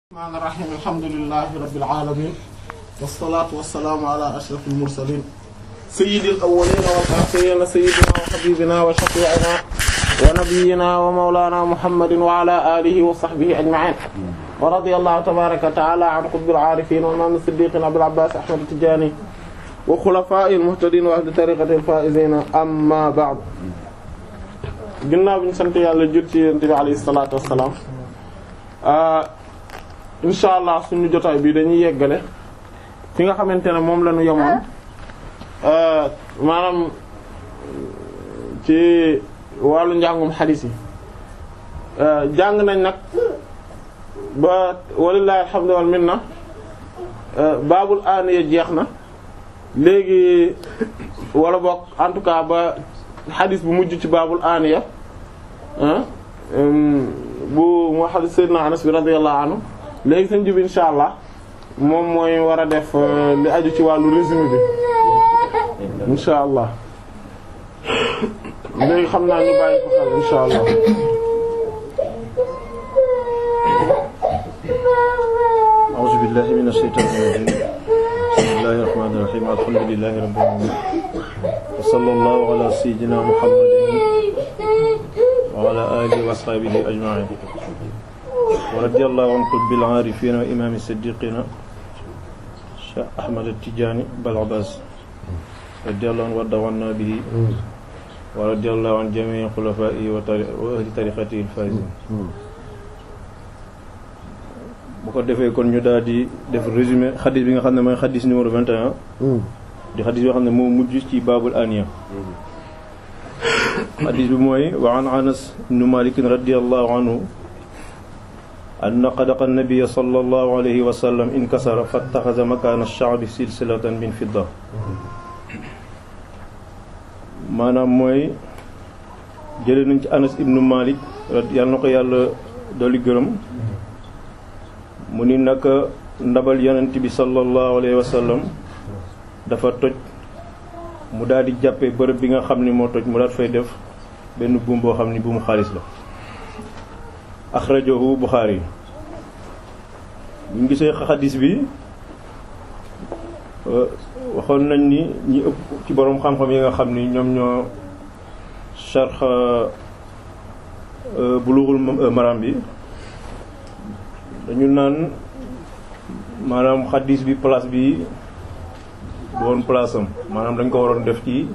الرحمن الرحيم الحمد لله رب العالمين والصلاة والسلام على أشرف المرسلين سيد الأولين والآخرين سيدنا وحبيبنا وشفيعنا ونبينا ومولانا محمد وعلى آله وصحبه أجمعين ورضي الله تبارك وتعالى عن قطب العارفين وإمام الصديقين أبي العباس أحمد التجاني وخلفاء المهتدين وأهل طريقة الفائزين أما بعد ginnaaw bi ñu sant yàlla jur ci yonent bi alayhi salaatu wassalaam incha allah suñu jotaay bi dañuy yeggale fi nga xamante ne moom la ñu yemoon maanaam ci wàllu njàngum xadiis yi jàng nañ nag ba walillahi alhamdu wal minna baabul aaniya jeex na léegi wala bokk en tout cas ba xadis bu mujj ci baabul aaniya bu moo xadis sayyidina Anas bi radiyallahu anhu léegi sëñ bi insha allah moom mooy war a def li aju ci wàllu résumé bi insha allah léegi xam naa ñu bàyyi ko xel insha allah أعوذ بالله من الشيطان الرجيم بسم الله الرحمن الرحيم الحمد لله رب العالمين وصلى الله على سيدنا محمد وعلى آله وأصحابه أجمعين ورضي الله عن قطب العارفين وإمام الصديقين شيخ أحمد التجاني بالعباس رضي الله عنه وارضى عنا به ورضي الله عن جميع خلفائه وأهل طريقته الفائزين bu ko defee kon ñu daal di def résumé xadis bi nga xam ne mooy xadis numéro 21 di xadis yoo xam ne moo mujj ci baabul aniya xadis bi mooy wa an anas ibnu malik radiallahu anhu anna qadaqa nabiya sallallahu alayhi wa sallam inkasara fattaxaza makaana ash-sha'bi silsilatan min fidda maanaam mooy jëlee nañ ci anas ibnu malik yàlla na ko yàlla dolli gërëm mu ni naka ndabal yonent bi sallallahu alayhi wa sallam dafa toj mu daal di jàppee bërëb bi nga xam ni moo toj mu daal fay def benn buum boo xam ni buumu xaalis la axrajahu Buxaari bu ñu gisee xadis bi waxoon nañ ni ñi ëpp ci boroom xam-xam yi nga xam ni ñoom ñoo sharx Bulughul Maram bi dañu naan maanaam xadis bi place bi woon place am maanaam dañ ko waroon def ci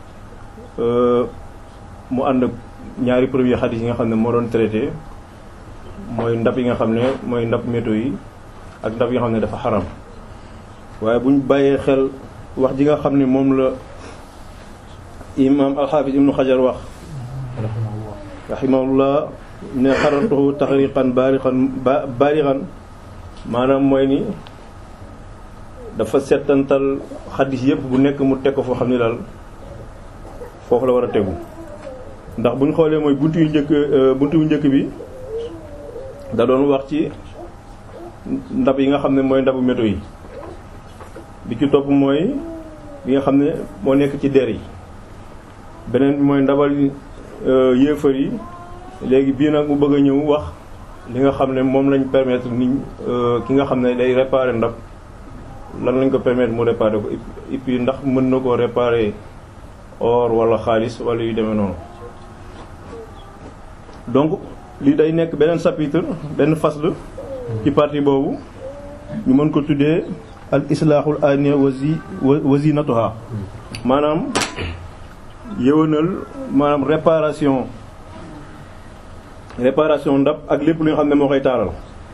mu ànd ak ñaari premier xadis yi nga xam ne moo doon traité mooy ndab yi nga xam ne mooy ndab métaux yi ak ndab yi nga xam ne dafa xaram waaye bu ñu bàyyee xel wax ji nga xam ne moom la imam alxaafis ibnu xajar wax rahimahullah ne xaratuhu taxriqan baarixan ba baarixan maanaam mooy ni dafa setantal xadis yëpp bu nekk mu teg ko foo xam ne daal foofu la war a tegu ndax bu ñu xoolee mooy buntu yu njëkk buntu yu njëkk bi da doon wax ci ndab yi nga xam ne mooy ndabu métaux yi bi ci topp mooy bi nga xam ne moo nekk ci der yi beneen bi mooy ndabal yéefar yi léegi bii nag mu bëgg a ñëw wax li nga xam ne moom lañ permettre ni ki nga xam ne day réparer ndab lan lañ ko permettre mu réparer ko et puis ndax mën na koo réparer or wala xaalis wala yu demee noonu donc lii day nekk beneen chapitre benn fasl ci partie boobu ñu mën ko tuddee al islahul aniya wazi wazinatuha maanaam yëwanal maanaam réparation réparation ndab ak lépp li nga xam ne moo koy taaral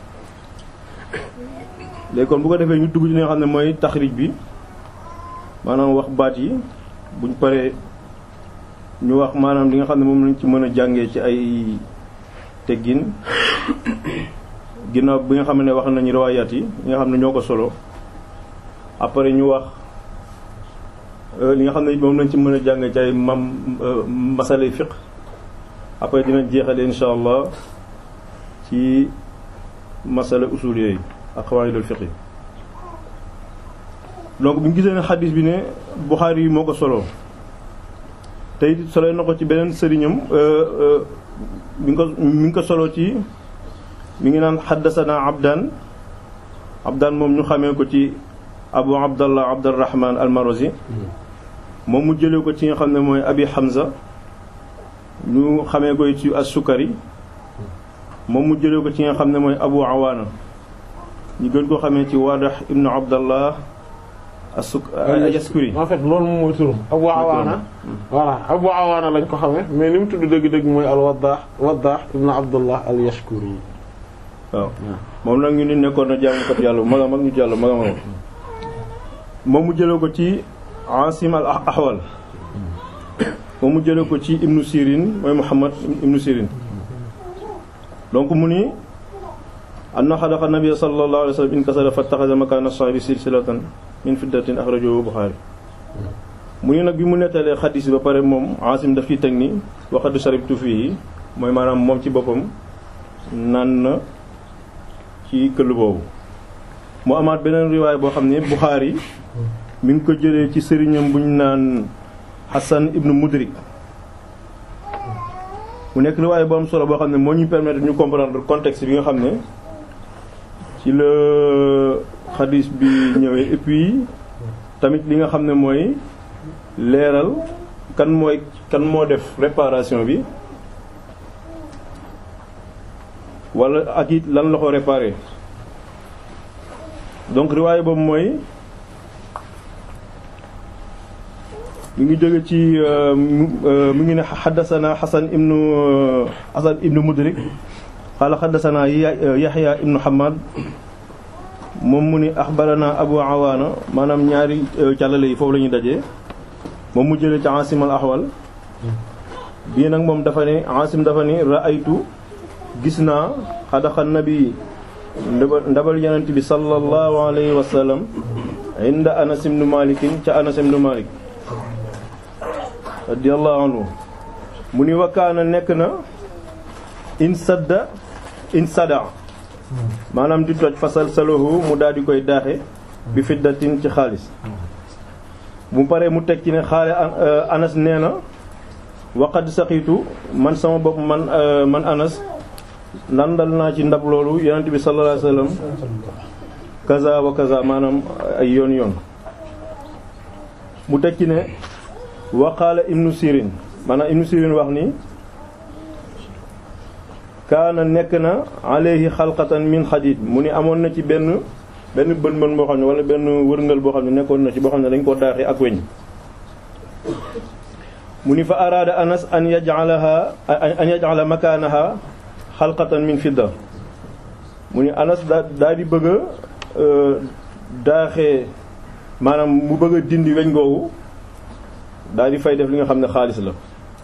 léegi kon bu ko defee ñu dugg ci li nga xam ne mooy taxrij bi maanaam wax baat yi buñ paree ñu wax maanaam li nga xam ne moom lañ ci mën a jàngee ci ay teggin ginnaaw bi nga xam ne wax nañu riwaayaat yi li nga xam ne ñoo ko solo après ñu wax li nga xam ne moom lañ ci mën a jàngee ci ay mam masalay fiqh après dinañ jeexale insha allah ci masala usul yooyu ak xawaayidul fiqh donc bu ñu gisee ne xadis bi ne Buxaari yi moo ko solo tey solo na ko ci beneen sëriñam mi ngi ko mi ngi ko solo ci mi ngi naan xaddasana abdan abdaan moom ñu xamee ko ci abu abdallah abdurrahman almarozi moom mu jëlee ko ci nga xam ne mooy abi hamza ñu xamee ko ci as-sukari moom mu jëlee ko ci nga xam ne mooy abu awaana ñu gën ko xamee ci waadax ibnu abdallah asuk yaskuri en fait loolu moom mooy turam abu awaana voilà abu awaana lañ ko xamee mais ni mu tudd dëgg-dëgg mooy al waddaax waddaax ibnu abdullah al yashkuri waaw moom nag ñu ni nekkoon na jaamukat yàlla bu mag a mag ñu jàll mag a mag moom mu jëlee ko ci asim al ahwal moom mu jëlee ko ci ibnu sirin mooy muhammad ibnu sirin donc mu ni anna xadaqa nabiyya sallallahu alayhi wa sallam inkasara fattaxaza makaana saabi silsilatan min fiddatin axrajahu Buxaari mu ni nag bi mu nettalee xadis ba pare moom asim daf ci teg ni waxadu sharibtu fii mooy maanaam moom ci boppam naan na ci këll boobu mu amaat beneen riwaay boo xam ne Buxaari mi ngi ko jëlee ci sëriñam bu ñu naan Hassan ibnu Mudrik mu nekk riwaay bu am solo boo xam ne moo ñu permettre ñu comprendre contexte bi nga xam ne ci la xadis bi ñëwee et puis tamit li nga xam ne mooy leeral kan mooy kan moo def réparation bi wala ak it lan la ko réparé donc riwaay boobu mooy mi ngi jóge ci mi ngi ne xaddasana xasan ibnu xasan ibnu mudrik xaala xaddasana yaxya ibnu hamad moom mu ni axbarana abu awaana maanaam ñaari càllale yi foofu la ñuy dajee moom mu jëlee ci asim al ahwal bii nag moom dafa ne asim dafa ni raaytu gis naa xadaxa nabi ndabal yonent bi sallallahu alayhi wa sallam inda anas ibnu malikin ca anas ibnu malik radiyallahu anhu mu ni wakkaana nekk na in sadda in sada maanaam di toj fasal salahu mu daal di koy daaxe bi fiddatin ci xaalis mu paree mu teg ci ne xaale anas nee na waqad saqiitu man sama bopp man man anas nandal naa ci ndab loolu yonent bi sallallahu alayhi wasallam kaza wa kaza maanaam ay yoon yoon mu teg ci ne waqaala ibnu sirin maanaam ibnu sirin wax ni kaana nekk na alayhi xalqatan min xadid mu ni amoon na ci benn benn bën bën boo xam ne wala benn wërngal boo xam ne nekkoon na ci boo xam ne dañ ko daaxee ak weñ mu ni fa araada anas an yaj'alaha an yaj'ala makaanaha xalqatan min fidda mu ni anas daa daa di bëgg a daaxee maanaam mu bëgg a dindi weñ googu daal di fay def li nga xam ne xaalis la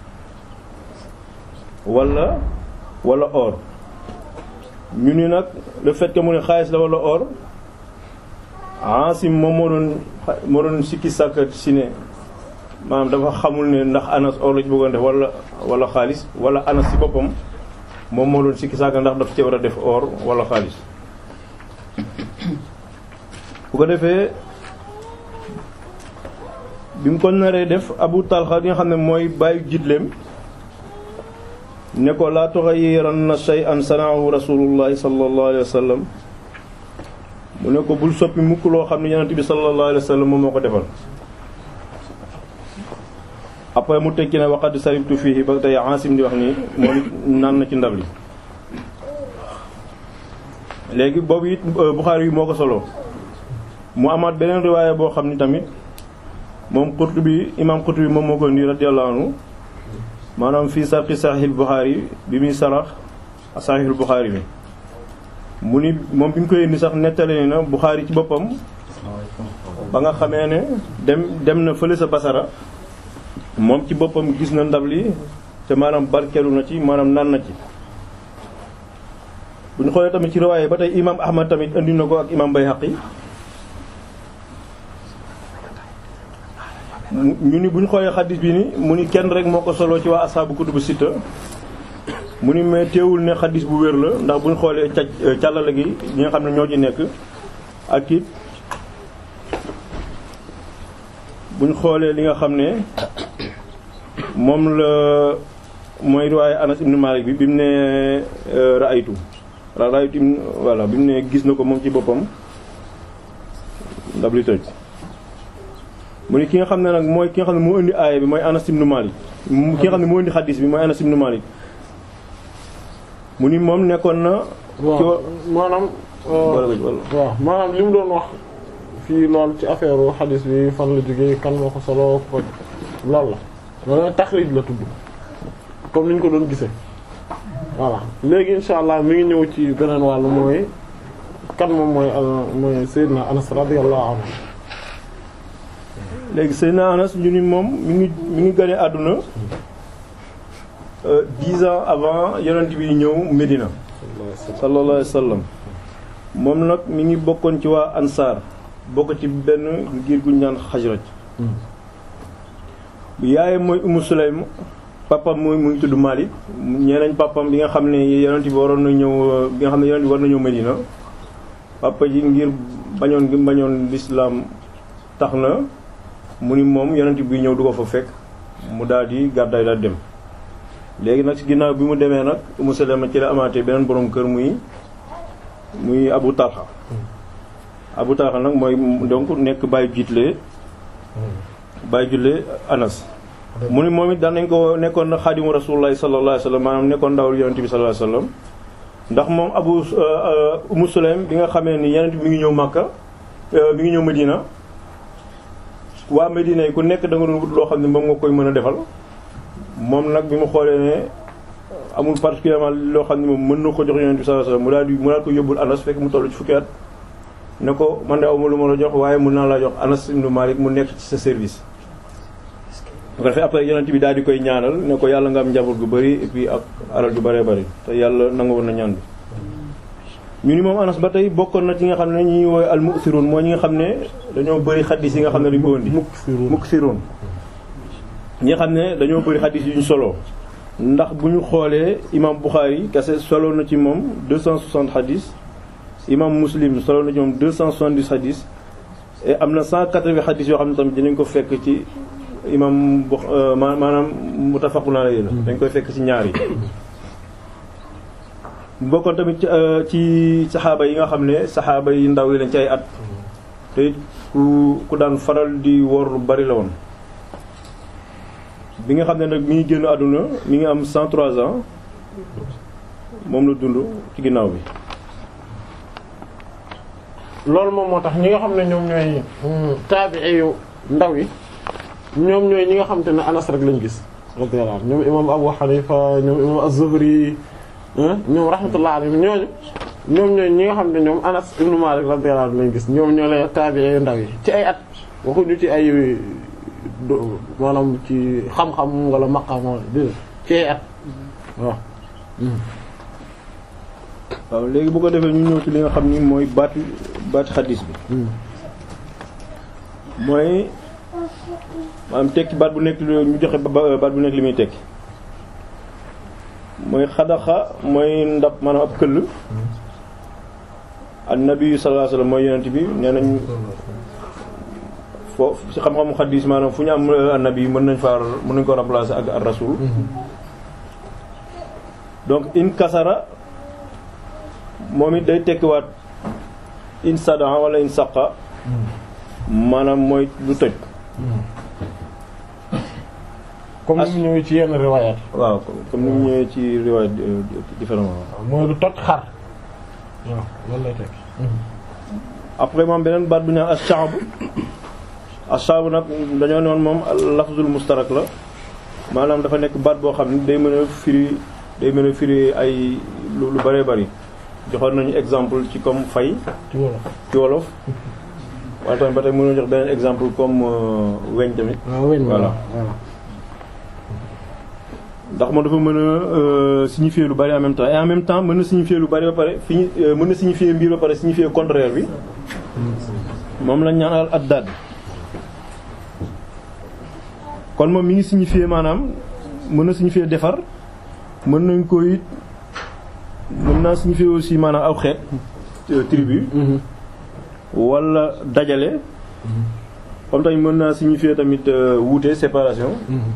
wala wala or ñu ni nag le fait que mu ne xaalis la wala or Asim moom moo doon moo doon sikki sàkkat si ne maanaam dafa xamul ne ndax anas or la ci bëggoon def wala wala xaalis wala anas ci boppam moom moo doon sikki sàkkat ndax dafa ci war a def or wala xaalis bu ko defee bi mu ko naree def abu talxa li nga xam ne mooy bàyyi jitleem ne ko laa tughayyiranna shay'an sana'ahu rasulullahi sallallahu alayhi wa sallam mu ne ko bul soppi mukk loo xam ne yonent bi sallallahu alayhi wa sallam moom moo ko defal après mu tekki ne waqad saribtu fihi ba tey Asim di wax ni moom naan na ci ndab li léegi boobu it Buxaari yi moo ko solo mu amaat beneen riwaaya boo xam ni tamit moom Qurtubi imaam Qurtubi moom moo ko indi radiyallahu anhu maanaam fii sarxi saxiixul Buxaari bi muy sarax saxiixul Buxaari bi mu ni moom bi mu koy indi sax nettali ni na Buxaari ci boppam ba nga xamee ne dem dem na fële sa Basara moom ci boppam gis na ndab li te maanaam barkeelu na ci maanaam naan na ci bu ñu xoolee tamit ci riwaaye ba tey imaam Ahmad tamit indi na ko ak imaam Bayhaqi ñu ni bu ñu xoolee xaddis bi ni mu ni kenn rek moo ko solo ci waa asaabu kutubu sitta mu ni mais teewul ne xaddis bu wér la ndax bu ñu xoolee ca càllale gi ñi nga xam ne ñoo ci nekk ak it bu ñu xoolee li nga xam ne moom la mooy riwaaye Anas ibn Malik bi bi mu ne raaytu raaytu voilà bi mu ne gis na ko moom ci boppam ndab li toj mu ni ki nga xam ne nag mooy ki nga xam ne moo indi aaya bi mooy Anas ibn Malik mu ki nga xam ne moo indi xadis bi mooy Anas ibn Malik mu ni moom nekkoon na ci waaw wa- maanaam wala wala waaw maanaam li mu doon wax fii lool ci affaire xadis bi fan la jógee kan moo ko solo ko loolu la loolu taxrij la tudd comme ni ñu ko doon gisee voilà léegi insha allah mi ngi ñëw ci beneen wàll mooy kan moom mooy al- mooy Seydina Anas radiyallahu anhu léegi Seydina Anas ñu ni moom mi ngi mi ngi gane àdduna euh, dix ans avant yonent bi ñëw Médina sallallahu alayhi wa sallam moom nag mi ngi bokkoon ci waa Ansaar bokk ci benn ngir gu ñu naan Xajraj yaayam mooy Umu Sulaym papam mooy mu ngi tudd Malik ñeenañ papam bi nga xam ne yonent bi waroon na ñëw bi nga xam ne yonent bi war na ñëw Médina papa ji ngir bañoon gi bañoon l'islam tax na mu ni moom yonent bi ñëw du ko fa fekk mu daal di gàddaay daal dem léegi nag ci ginnaaw bi mu demee nag Umu Salama ci la amaatee beneen borom kër muy muy Abu Talha Abu Talha nag mooy donc nekk bàyyi jiitle bàyyi julle Anas mu ni moom it daan nañ ko nekkoon na xaadimu Rasulullahi sallallahu alayhi wasallam maanaam nekkoon ndawul yonent bi sallallahu alayhi wasallam ndax moom Abu Umu Sulaym bi nga xamee ni yonent bi mi ngi ñëw Makka mi ngi ñëw Medina waa Medina yi ku nekk da nga doon wut loo xam ne moom nga koy mën a defal moom nag bi mu xoolee ne amul particulièrement loo xam ne moom mën na ko jox yonent bi sallallahu alayhi wasallam mu daal di mu daal ko yóbbul Anas fekk mu toll ci fukki at ne ko man de awma lu ma la jox waaye mun naa la jox Anas ibn Malik mu nekk ci sa service bu ko defee après yonent bi daal di koy ñaanal ne ko yàlla nga am njaboot gu bari et puis ak alal ju bëree bëri te yàlla nangu woon na ñaan bi ñu ni moom Anas ba tey bokkoon na ci nga xam ne ñi woy al mu'sirun mooy ñi nga xam ne dañoo bëri xaddis yi nga xam ne dañu ko indi muksirun ñi nga xam ne dañoo bëri xaddis yu ñu solo ndax bu ñu xoolee imam Bukhari kese solo na ci moom 260 xaddis imam Muslim solo na ci moom 270 xaddis et am na 180 xaddis yoo xam ne tamit dinañ ko fekk ci imam bu maanaam muttafaqun alayhi la dañ koy fekk ci ñaar yi bokkoon tamit ci saxaaba yi nga xam ne saxaaba yi ndaw yi lañ ci ay at te ku ku daan faral di wor lu bari la woon bi nga xam ne nag mi ngi génn àdduna mi ngi am 103 ans moom la dund ci ginnaaw bi loolu moom moo tax ñi nga xam ne ñoom ñooy taabi'i yu ndaw yi ñoom ñooy ñi nga xam te ne Anas rek lañ gis radiyallahu anhu ñoom imam Abu Hanifa ñoom imam Az-Zuhri ñoom rahmatullah alayhim ñooñu ñoom ñooy ñi nga xam ne ñoom Anas ibn Malik radiyallahu anhu lañ gis ñoom ñoo lay taabi'i yu ndaw yi ci ay at waxuñu ci ay maanaam ci xam-xam wala maqam wala dé ci ay at waaw waaw léegi bu ko defee ñu ñëw ci li nga xam ni mooy baati baati xaddis bi mooy maanaam tekki baat bu nekk ñu joxe baat bu nekk li muy tekki mooy xadaxa mooy ndab maanaam ab këll annabi sallallahu alayhi wasallam mooy yonent bi nee nañ foofu ci xam-xamu xaddis maanaam fu ñu am annabi mën nañ faa mën nañ ko remplacer ak ar rasul donc in kasara moom it day tekkiwaat in sadan wala in saqa maanaam mooy lu toj comme ni mu ñëwee ci yenn riwaayaat waaw comme ni mu ñëwee ci riwaayat différemment mooy lu toj xar waaw loolu lay tekki après moom beneen baat bu ñu naan ash-sha'b ash-sha'b nag dañoo noon moom lafzul mustarak la maanaam dafa nekk baat boo xam ne day mën a firi day mën a firi ay lu lu bëree bëri joxoon nañu exemple ci comme fay ci wolof ci wolof wala tamit ba tey mën na jox beneen exemple comme weñ tamit waaw weñ voilà voilà ndax moom dafa mën a signifier lu bari en même temps et en même temps mën na signifier lu bari ba pare fi ñu mën na signifier mbir ba pare signifier contraire bi moom lañ ñaan al addaad kon moom mi ngi signifier maanaam mën na signifier defar mën nañ ko it mën naa signifier aussi maanaam aw xeet tribu wala dajale comme tamit mën naa signifier tamit wuute séparation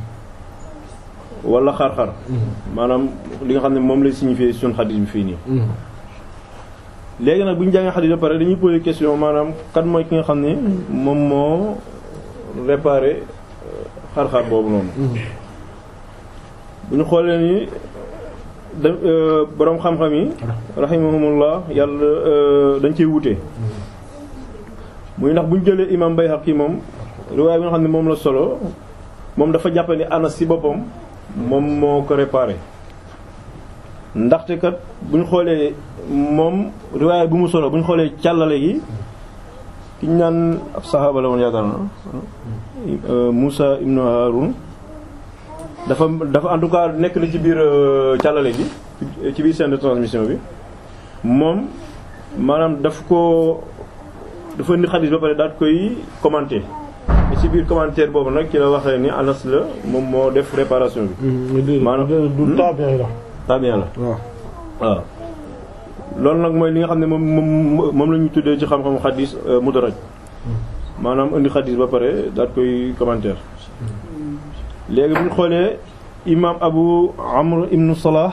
wala xar-xar maanaam li nga xam ne moom lay signifier suñu xadis bi fii nii léegi nag bu ñu jàngee xadis ba pare dañuy poser question maanaam kan mooy ki nga xam ne moom moo réparé xar-xar boobu noonu bu ñu xoolee ni da boroom xam-xam yi rahimahumullah yàlla dañ ciy wute muy ndax bu ñu jëlee imam Bayhaqi moom riwaay bi nga xam ne moom la solo moom dafa jàpp ni Anas ci boppam moom moo ko réparé ndaxte kat bu ñu xoolee moom riwaay bu mu solo bu ñu xoolee càllale gi ki ñu naan ab saxaaba la woon yaakaar na Moussa ibnu Haroun dafa dafa en tout cas nekk na ci biir càllale gi ci biir chaîne de transmission bi moom maanaam daf ko dafa indi xadis ba pare daal koy commenter ci biir commentaire boobu nag ci la waxee ni Anas la moom moo def réparation bi. maanaam du tabi'i la. tabi'i la waaw. waaw loolu nag mooy li nga xam ne moom moom moom la ñu tuddee ci xam-xamu xadis mudaraj maanaam indi xadis ba pare daal koy commentaire. léegi bu ñu xoolee imaam Abu Amr ibn Salah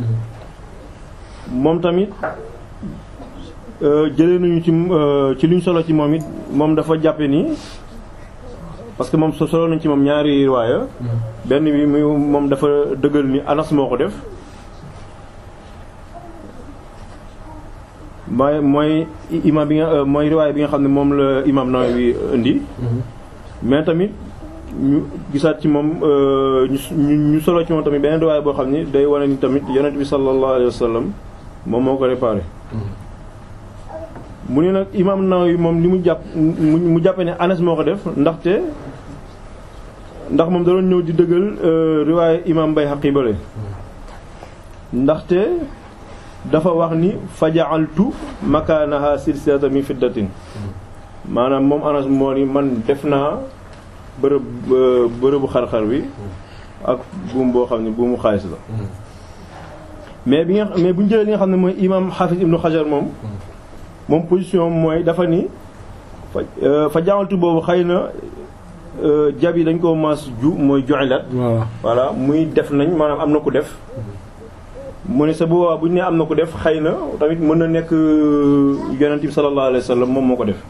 moom tamit jëlee nañu ci ci luñ solo ci moom it moom dafa jàppe ni parce que moom so solo nañ ci moom ñaari riwaaya benn bi muy moom dafa dëggal ni Anas moo ko def mooy mooy imaam bi nga mooy riwaaya bi nga xam ne moom la imaam Nawawi indi mais tamit ñu gisaat ci moom ñu ñu solo ci moom tamit beneen riwaaya boo xam ni day wane ni tamit yonent bi sallallahu alayhi wa sallam moom moo ko réparé mu ne nag imaam Nawawi moom li mu jàpp mu jàppe ne Anas moo ko def ndaxte ndax moom da doon ñëw di dëggal riwaaye imaam Bayhaqi bale ndaxte dafa wax ni faja'altu makaanaha silsilatan min fiddatin maanaam moom Anas moo ni man def naa bërëb bërëbu xar-xar bi ak buum boo xam ne buumu xaalis la mais bi nga mais bu ñu jëlee li nga xam ne mooy imaam Hafiz ibnu Hajar moom moom position mooy dafa ni fa fa jaamaltu boobu xëy na jab yi dañ ko mas ju mooy ju'ilat voilà muy def nañ maanaam am na ku def mu ne sa boobaa bu ñu nee am na ku def xëy na tamit mën na nekk yonent bi sallallahu alayhi wa sallam moom moo ko def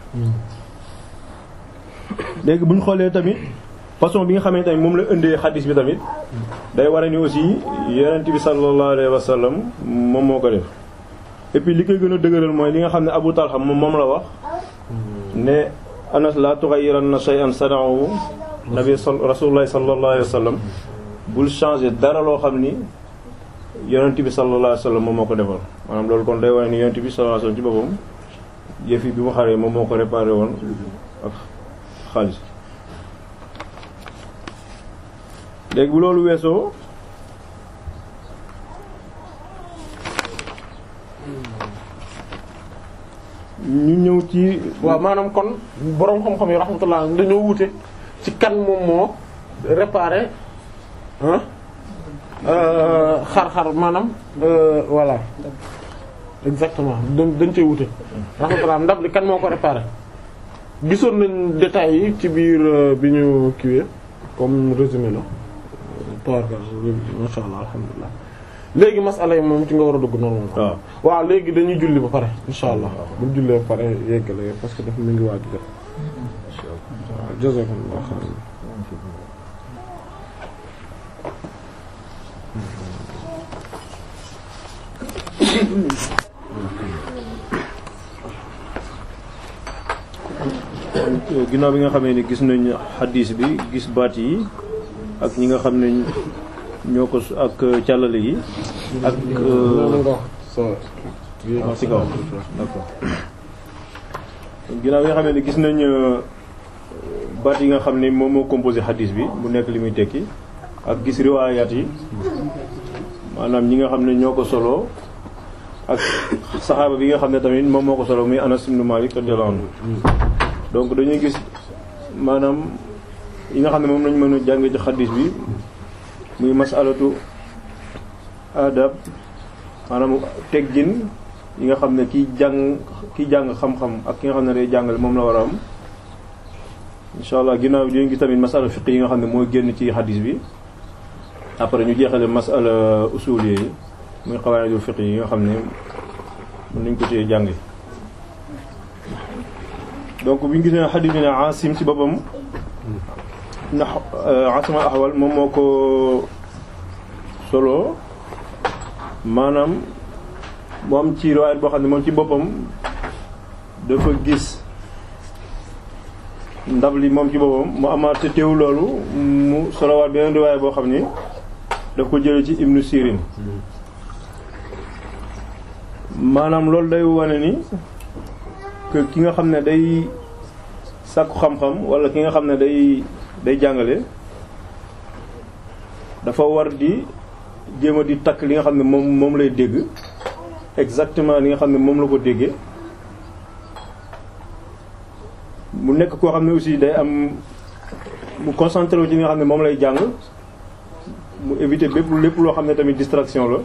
léegi bu ñu xoolee tamit façon bi nga xamante tamit moom la indee xadis bi tamit day war a ni aussi yonent bi sallallahu alayhi wa sallam moom moo ko def et puis li koy gën a dëgëral mooy li nga xam ne Abu Talha moom moom la wax ne Anas la tughayyiranna shay'an sana'ahu nabi rasulullah sallallahu alayhi wa sallam bul changer dara loo xam ni yonent bi sallallahu alayhi wa sallam moom moo ko defal maanaam loolu kon day wane ni yonent bi sallallahu alayhi wa sallam ci boppam yëf yi bi mu xaree moom moo ko réparé woon ak xaalis léegi bu loolu weesoo ñu ñëw ci waaw maanaam kon boroom xam-xam yi rahmatullah dañoo wute ci kan moom moo réparé ah xar-xar maanaam voilà exactement dañ cee wute rahmatullah ndab li kan moo ko réparé gisoon nañ détails yi ci biir bi ñu kiwee comme résumé la toarka masha Allah alhamdulilah léegi masala yi moom ci nga war a dugg noonu moom waaw waaw léegi dañuy julli ba pare insha allah buñ jullee ba pare yeggale parce que dafa mu ngi waaj jot waaw jazakumullahu khairan ginnaaw bi nga xamee ni gis nañ xaddiis bi gis baat yi ak ñi nga xam ne ñoo ko ak càllale yi ak waaw ci kaw d'accord ginnaaw bi nga xamee ni gis nañ baat yi nga xam ne moom moo composé xaddiis bi mu nekk li muy tekki ak gis riwaayaat yi maanaam ñi nga xam ne ñoo ko solo ak saxaaba bi nga xam ne tamit moom moo ko solo muy Anas ibn Malik radiyallahu anhu donc dañuy gis maanaam yi nga xam ne moom lañ mën a jàng ci xadis bi muy masalatu adab maanaam teggin yi nga xam ne kiy jàng kiy jàng xam-xam ak ki nga xam ne day jàngale moom la war a am insha allah ginnaaw bi dinañ gis tamit masala fiq yi nga xam ne mooy génn ci xadis bi après ñu jeexale masala usul yi muy qawaidul fiq yi nga xam ne mën nañ ko cee jànge donc bi ñu gisee xadis bi ne Asim ci boppam na Asim al-Ahwal moom moo ko solo maanaam moom ci riwaayat boo xam ne moom ci boppam dafa gis ndab li moom ci boppam mu amaat te teew loolu mu solowaat beneen riwaayat boo xam ni daf ko jële ci Ibnu Sirin maanaam loolu day wane ni que ki nga xam ne day sàkku xam-xam wala ki nga xam ne day day jàngale dafa war di jéem a di takk li nga xam ne moom moom lay dégg exactement li nga xam ne moom la ko déggee mu nekk koo xam ne aussi day am mu concentré wu ci li nga xam ne moom lay jàng mu éviter bépp lépp loo xam ne tamit distraction la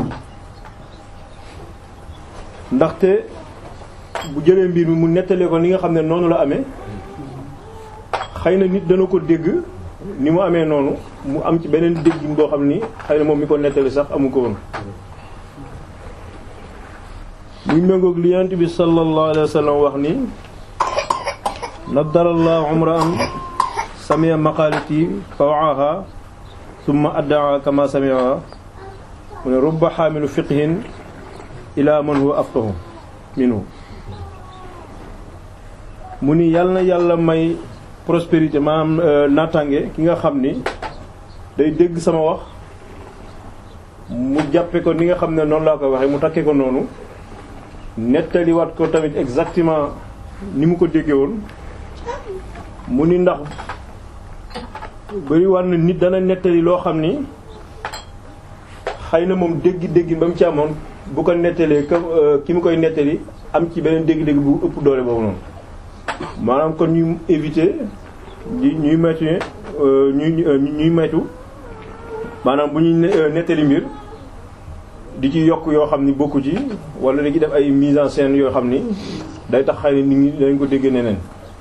ndaxte bu jëlee mbir mi mu nettalee ko ni nga xam ne noonu la amee xëy na nit dana ko dégg ni mu amee noonu mu am ci beneen dégg boo xam ni xëy na moom mi ko nettali sax amu ko woon muy méngoog li yonent bi sallallahu alayhi wa sallam wax ni naddarallahu umra'an sami'a maqalati fa wa'aha thumma adda'a kama sami'a mu ne rubba xaamilu fiqhin ila man huwa afqahu minhu mu ni yàlla na yàlla may prospérité maanaam naataange ki nga xam ni day dégg sama wax mu jàppe ko ni nga xam ne noonu laa koy waxee mu takkee ko noonu nettaliwaat ko tamit exactement ni mu ko déggee woon mu ni ndax bari war na nit dana nettali loo xam ni xëy na moom dégg-dégg ba mu ci amoon bu ko nettalee ki mu koy nettali am ci beneen dégg-dégg bu ëpp doole boobu noonu maanaam kon ñu éviter di ñuy moytu ñuy ñuy moytu maanaam bu ñuy nettali mbir di ci yokk yoo xam ni bokku ci wala di ci def ay mise en scène yoo xam ni day tax xëy na nit ñi dañ ko dégg neneen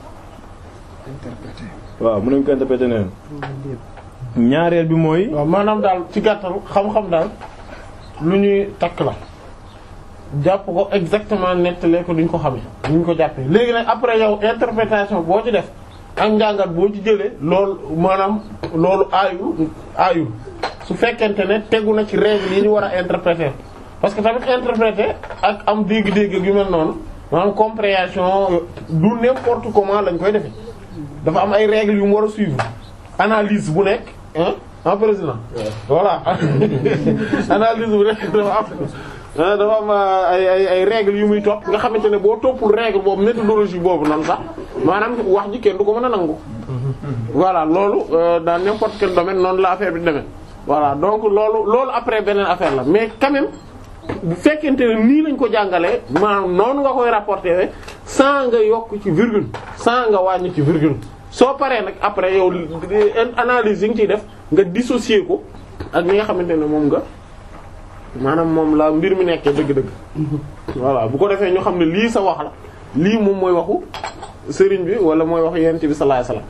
waaw mën nañ ko interpréter neneen ñaareel bi mooy waaw maanaam daal ci gàttal xam-xam daal lu ñuy takk la jàpp ko exactement nettalee ko duñ ko xamee duñ ko jàppee léegi nag après yow interprétation boo ci def ak njàngat boo ci jëlee loolu maanaam loolu aayul aayul su fekkente ne tegu na ci règle yi ñu war a interpréter parce que tamit interpréter ak am dégg-dégg yu mel noonu maanaam compréhension du n'importe comment lañ koy defee dafa am ay règles yu mu war a suivre analyse bu nekk hein en président voilà analyse bu nekk dafa am dafa am ay ay ay règles yu muy topp nga xamante ne boo toppul règle boobu méthodologie boobu noonu sax maanaam wax ji kenn du ko mën a nangu. voilà loolu dans n'importe quel domaine noonu la affaire bi demee. voilà donc loolu loolu après beneen affaire la mais quand même bu fekkente ne nii lañ ko jàngalee maanaam noonu nga koy rapporter sans nga yokk ci virgule sans nga wàññi ci virgule. soo paree nag après yow analyse yi nga ciy def nga dissocier ko ak li nga xamante ne moom nga maanaam moom la mbir mi nekkee dëgg-dëgg. voilà bu ko defee ñu xam ne lii sa wax la lii moom mooy waxu sëriñ bi wala mooy waxu yonent bi sallallahu alayhi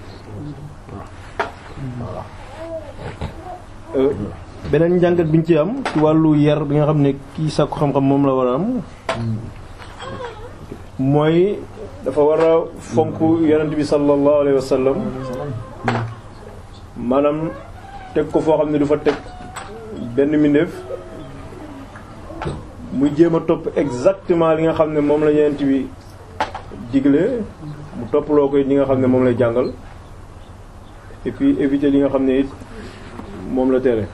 wasallam. beneen njàngat bi ñu ci am ci wàllu yar bi nga xam ne kii sakku xam-xam moom la war a am mooy dafa war a fonk yonent bi sallallahu alayhi wasallam maanaam teg ko foo xam ne du fa teg benn mbindeef muy jéem a topp exactement li nga xam ne moom la yonent bi digle mu topploo koy li nga xam ne moom lay jàngal et puis éviter li nga xam ne it moom la tere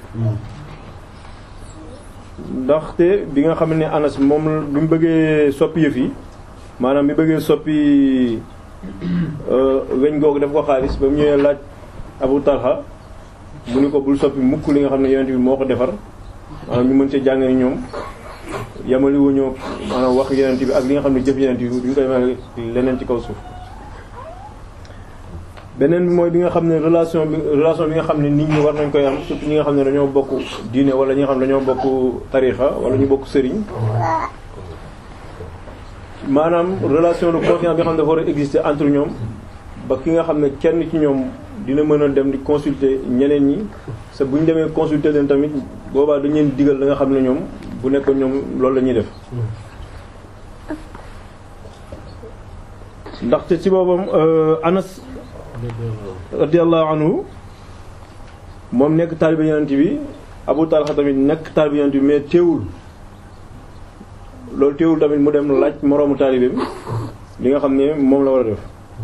ndaxte bi nga xam ne Anas moom bi mu bëggee soppi yëf yi maanaam bi bëggee soppi weñ googu def ko xaalis ba mu ñëwee laaj Abu Talha mu ni ko bul soppi mukk li nga xam ne yonent bi moo ko defar maanaam ñu mën see jàng ni ñoom yamali wuñoo maanaam wax yonent bi ak li nga xam ne jëf yonent bi duñ koy mel leneen ci kaw suuf beneen bi mooy bi nga xam ne relation bi relation bi nga xam ne nit ñi war nañ koy am surtout ñi nga xam ne dañoo bokk diine wala ñi nga xam ne dañoo bokk tarixa wala ñu bokk sëriñ maanaam relation de confiance bi nga xam ne dafa war a exister entre ñoom ba ki nga xam ne kenn ci ñoom dina mën a dem di consulter ñeneen ñi sa bu ñu demee consulter leen tamit boobaa dañ leen digal la nga xam ne ñoom bu nekkoon ñoom loolu la ñuy def ndaxte ci boobam Anas radiyallahu anhu moom nekk taalibe yonent bi Abu Talha tamit nekk taalibe yonent bi mais teewul loolu teewul tamit mu dem laaj moroomu taalibeem li nga xam ne moom la war a def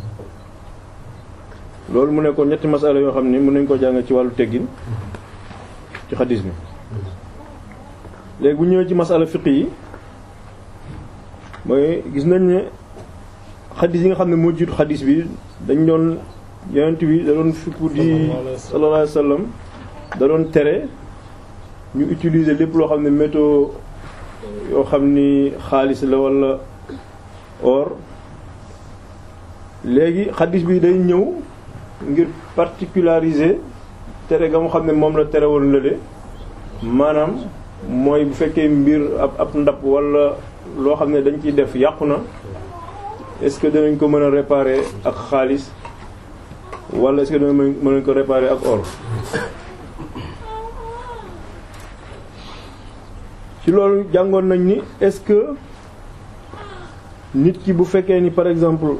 loolu mu nekkoon ñetti masala yoo xam ne mën nañ ko jàng ci wàllu teggin ci xadis bi léegi bu ñëwee ci masala fiq yi mooy gis nañ ne xadis yi nga xam ne moo jiitu xadis bi dañ doon yonent bi da doon fippu di sallallahu alayhi wasallam da doon tere ñu utiliser lépp loo xam ne métaux yoo xam ni xaalis la walla or léegi xadis bi day ñëw ngir particulariser tere ga mu xam ne moom la tere woon lële maanaam mooy bu fekkee mbir ab ab ndab walla loo xam ne dañ ciy def yàqu na est-ce que danañ ko mën a réparer ak xaalis walla est-ce que danañ mën nañ ko réparer ak or ci loolu jàngoon nañ ni est-ce que nit ki bu fekkee ni par exemple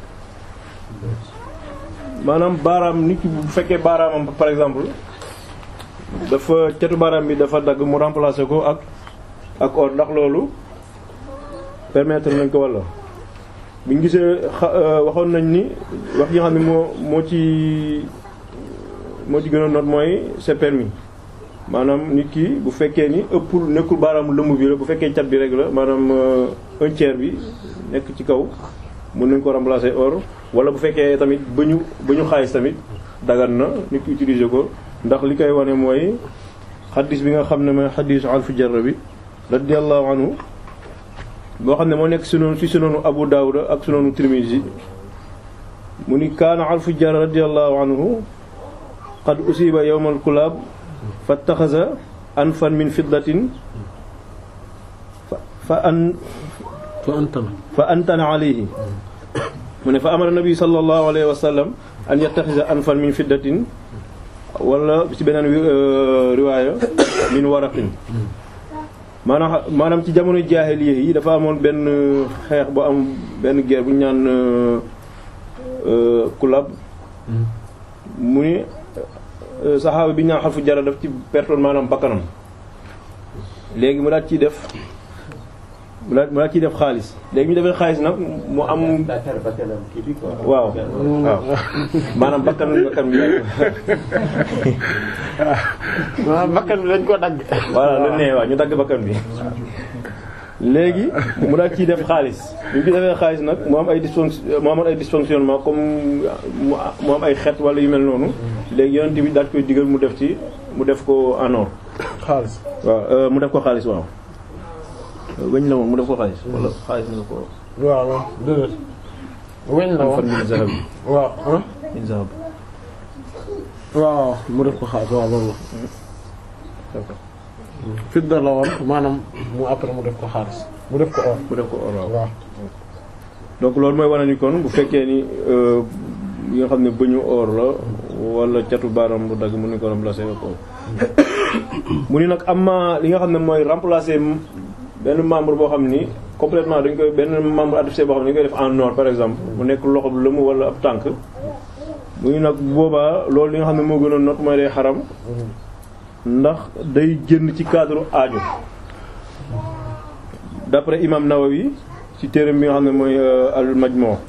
maanaam baaraam nit ki bu fekkee baaraamam par exemple dafa catu baaraam bi dafa dagg mu remplacer ko ak ak or ndax loolu permettre nañ ko walla bi ñu gisee waxoon nañ ni wax yi nga xam ne moo moo ci moo ci gën a noot mooy c'est permis maanaam nit ki bu fekkee ni ëppul nekkul baaraamu lëmb bi la bu fekkee cat bi rek la maanaam un tiers bi nekk ci kaw mën nañ ko remplacer or wala bu fekkee tamit ba ñu ba ñu xaalis tamit dagan na nit ki utiliser ko ndax li koy wane mooy xaddis bi nga xam ne mooy xaddisu alfu jarra bi radiyallahu anhu boo xam ne moo nekk sunoonu ci sunoonu Abu Dawud ak sunoonu Tirmizi mu ni kaana alfu jarra radiyallahu anhu qad usiba yawmal kulaab fattaxasa anfan min fiddatin fa an fa antana fa antana alayhi mu ne fa amara nabi sallallahu alayhi wa sallam an yattaxisa anfan min fiddatin wala ci beneen riwaaya min waraqin maanaam maanaam ci jamono jaahiliya yi dafa amoon benn xeex bu am benn guerre bu ñu naan kulab mu ni saxaaba bi ñu naan xalfu jara daf ci pertoon maanaam bakkanam léegi mu daal ciy def mu daal mu daal ciy def xaalis léegi ñu defee xaalis nag mu am waaw waaw maanaam bakkan bakkan bi waaw bakkan bi dañ ko dagg voilà lu nee waaw ñu dagg bakkan bi léegi mu daal ciy def xaalis bi ñu ci defee xaalis nag mu am ay dysfonction mu amoon ay dysfonctionnement comme mu am ay xet wala yu mel noonu léegi yonent bi daal koy digal mu def ci mu def ko en or xaalis waaw mu def ko xaalis waaw weñ la woon mu def ko xaalis wala xaalis na ko waaw waaw déedéet weñ la fan woon min zahab waaw ah min zahab waaw mu def ko xaalis waaw loolu la fidda la woon maanaam mu après mu def ko xaalis mu def ko or mu def ko or waaw waaw donc loolu mooy wane ni kon bu fekkee ni yi nga xam ne bëñu or la wala catu baaraam bu dagg mën nañu ko remplacer ak or mu ni nag am li nga xam ne mooy remplacer benn membre boo xam ni complètement dañ koy benn membre adopté boo xam ne dañ koy def en or par exemple mu nekk loxo bu lëmu wala ab tànk mu ni nag boobaa loolu li nga xam ne moo gën a not mooy day xaram ndax day génn ci cadre aajo d'après imam Nawawi ci téeram bi nga xam ne mooy al majmu